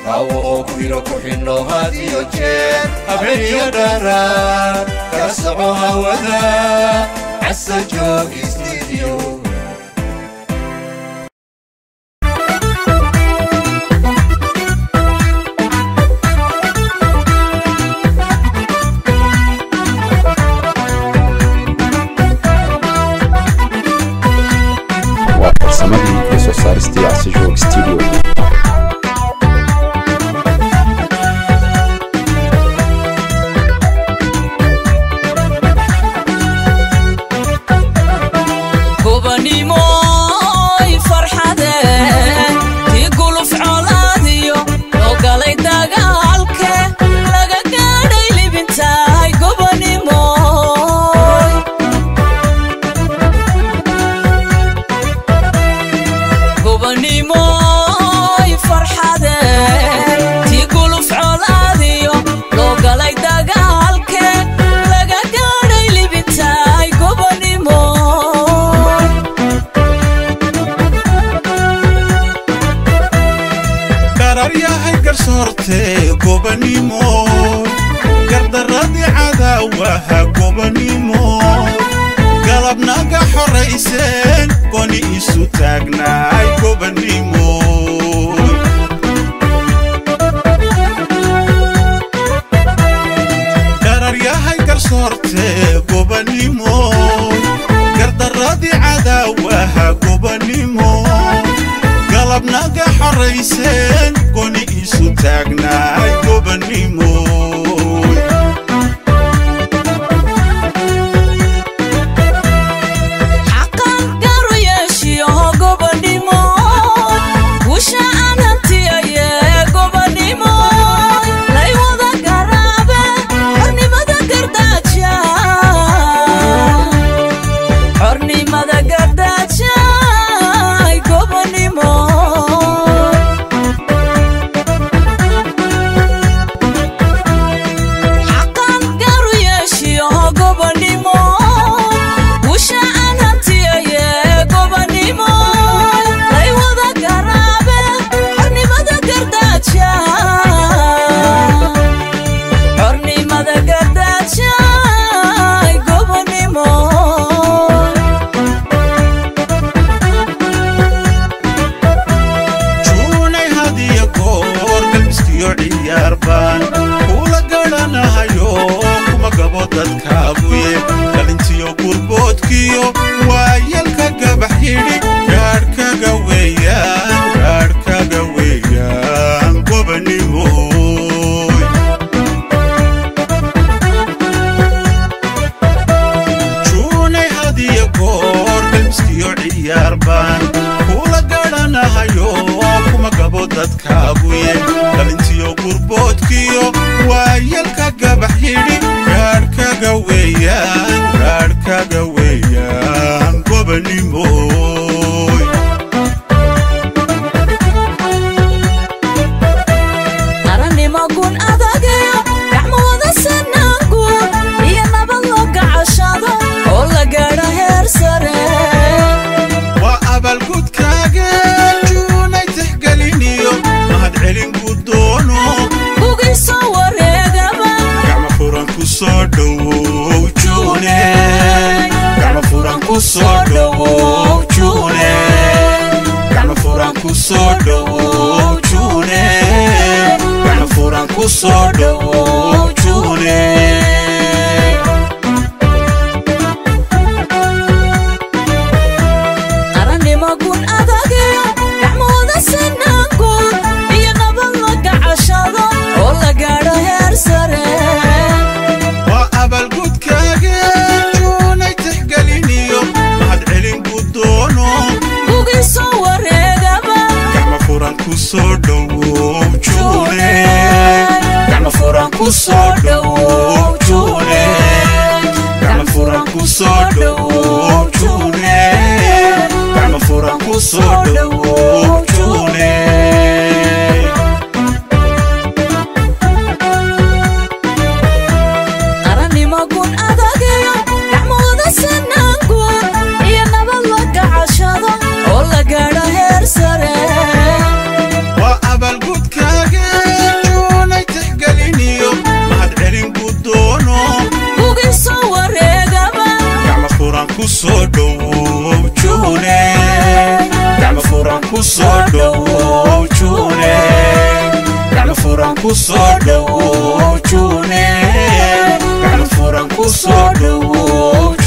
raawo oo kuyro ku xidhno had iyo jeer habeniyo dharaan kala soco hawada casa joog studio waa farsamadii iyo soo saaristii casijog studio gobanimoy farxade tii guluf colaadiyo loo galay dagaalke laga gaadhay libintahay gobanimoy gobanimoy farxade tii guluf colaadiyo loo galay dagaalke laga gaadhay libintahay gobanimoy gararyahay garsoorte gobanimo gardaradii cadaawaha gobanimo galabnaga xorayseen goni isu taagnaay gobanimo gararyahay garsoorte gobanimo gardaradii cadaawaha gobanimo galabnaga xorayseen goni isu taagnaay gobanimo xaqan garu yeeshiyo gobanimo wusha aan hantiyaye gobanimo lay wada garaabe xornimada gardaaja xornimada gardaaja gobanimo xaqan garu yeeshiyo gobanimo wusha aan hantiyaye gobanimo lay wada garaabe xornimada gardaaja xornimada gardaaja gobanimo juunay hadiya goor galbiskiyo ciyaarbaan kula garanahayo kuma gabo dadkaaguye dhalintiyo gurboodkiyo waayalka gabax yidhi gaadhkaga weeyaan gaadhkaga weeyaan gobanimoy juunay hadiya goor galbiskiyo ciyaarbaan kula garanahayo kuma gabo dadkaaguye dhalintiyo gurboodkiyo waayalka gabax yidhi gaadhkaga weeyaan gaadhkaga weeyaan gobanimoy arannimo gun adageyo gacmo wada sanaangu iyo nabad loo gacashado oo la gaadho heer sare waa abaalgudkaaga juunay tixgeliniyo mahad celin gudoono kugii soo wareegaba gacmo furan ku soo dhowow juune gacmo furan ku soo dhowow juune gacmo furan ku soo dhowow juune gacmo furan ku soo dhowow juune arannimo gun adageyo gacmo wada sanaangu iyo nabad loo gacashado oo la gaadho heer sare waa abaalgudkaaga juunay tixgeliniyo mahad celin gudoono kugii soo wareegaba gacmo furan ku soo dhowow juune gacmo furan ku soo dhowow juune gacmo furan ku soo dhowow juune gacmo furan ku soo dhowow juune arannimo gun adageyo gacmo wada sanaangu iyo nabad loo gacashado oo la gaadho heer sare waa abaalgudkaaga ku soo dhowow juune gacmo furan ku soo dhowow juune gacmo furan ku soo dhowow juune gacmo furan ku soo dhowow